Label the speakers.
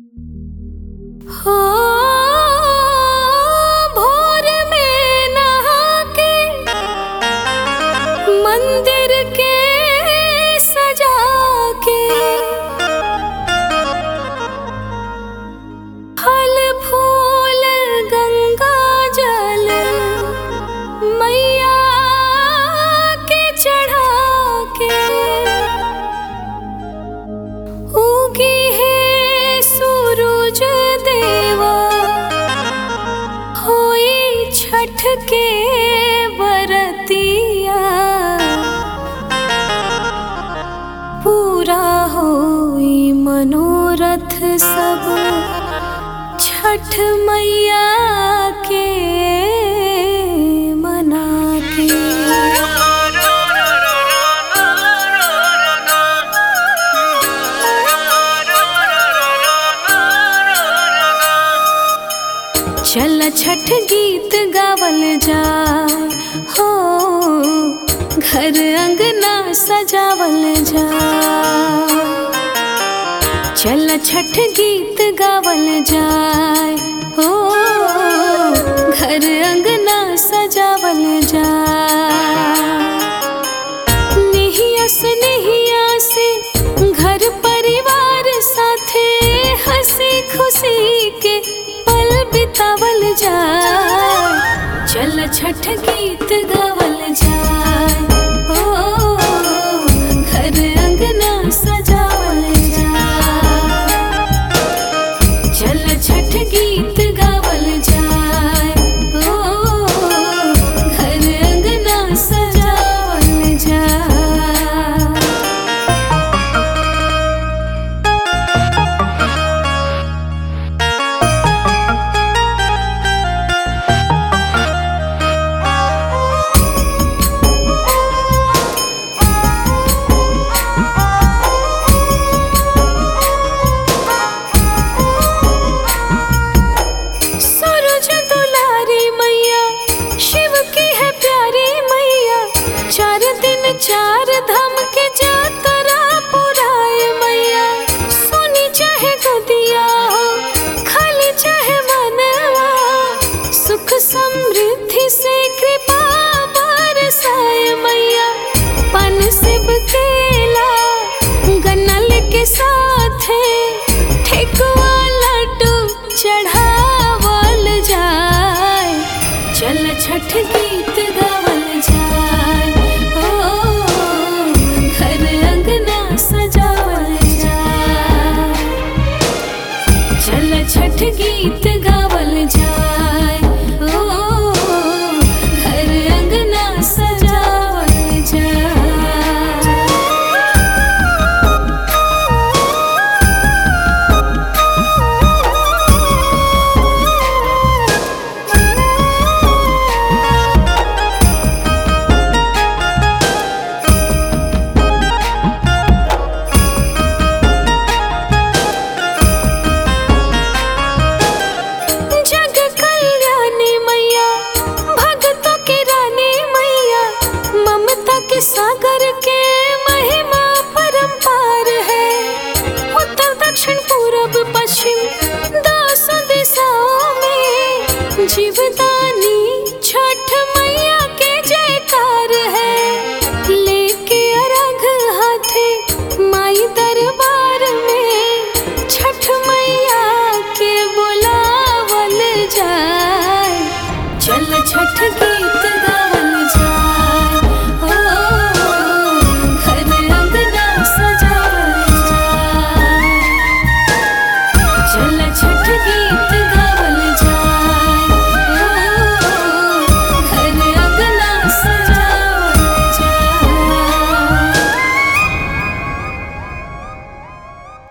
Speaker 1: हो भोर में नहा के मंदिर के सजा के फल फूल गंगा जल मैया के चढ़ा के उगी है सूरज देवा होई छठ के बरतिया पूरा होई मनोरथ सब छठ मैया के मना के चल छठ गीत गावल जाए हो घर अंगना सजावल जाए चल छठ गीत गावल जाए हो घर अंगना सजावल जाए निहिया से निहिया से घर परिवार साथे हंसी खुशी के पल बितावल जाए चल छठ गीत गावल जाए ओ घर अंगना सजावल जाए चल छठ गीत गावल जाए ओ घर अंगना सजावल जाए सूरज दुलारी मैया शिव की है प्यारी मैया चार दिन चार धाम के जातरा पुराए मैया सोनी चाहे गोदिया हो खाली चाहे मनवा सुख समृद्धि से कृपा बरसाए मैया पन सिब केला गन्नल के साथ ठेकुआ लड्डू चढ़ावल जाए चल छठ गीत गावल जाए ओ घर अंगना सजावल जाए चल छठ गीत गावल जाए ओ घर अंगना सजावल जाए जग कल्याणी मैया भक्तों की रानी मैया ममता के सागर के